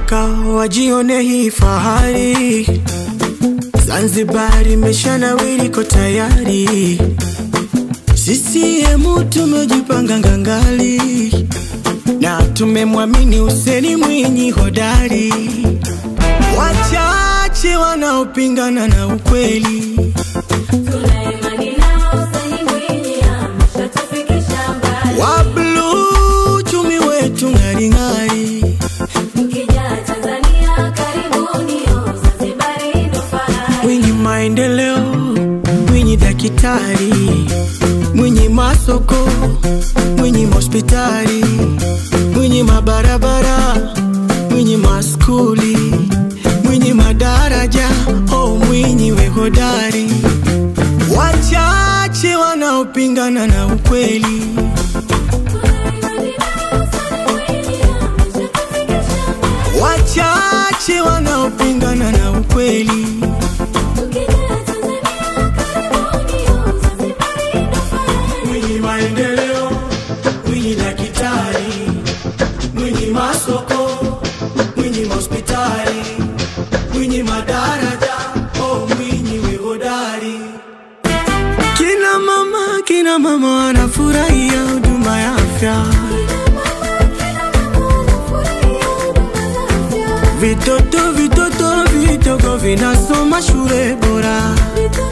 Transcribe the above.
Afrika wajione hii fahari. Zanzibar imeshanawiri, iko tayari. CCM tumejipanga ngangali na tumemwamini Hussein Mwinyi hodari. Wachache wanaopingana na ukweli Tuna imani nao, Hussein Mwinyi ameshatufikisha mbali. wa bluu, chumi wetu ng'aring'ari. Mkija Tanzania karibuni, oh, Zanzibari ndo fahari. Mwinyi maendeleo, Mwinyi daktari, Mwinyi masoko, Mwinyi hospitali, Mwinyi mabarabara, Mwinyi maskuli, Mwinyi madaraja, oh Mwinyi we hodari. Wachache wanaopingana na ukweli Tuna imani nao, Hussein Mwinyi ameshatufikisha mbali. wachache wanaopingana na ukweli Mkija Tanzania karibuni, oh, Zanzibari ndo fahari. Mwinyi maendeleo, Mwinyi daktari, Mwinyi masoko, Mwinyi hospitali, Mwinyi madaraja, oh Mwinyi we hodari. Kina mama, kina mama wanafurahia huduma ya afya, vitoto vitoto vidogo vinasoma shule bora. Vitoto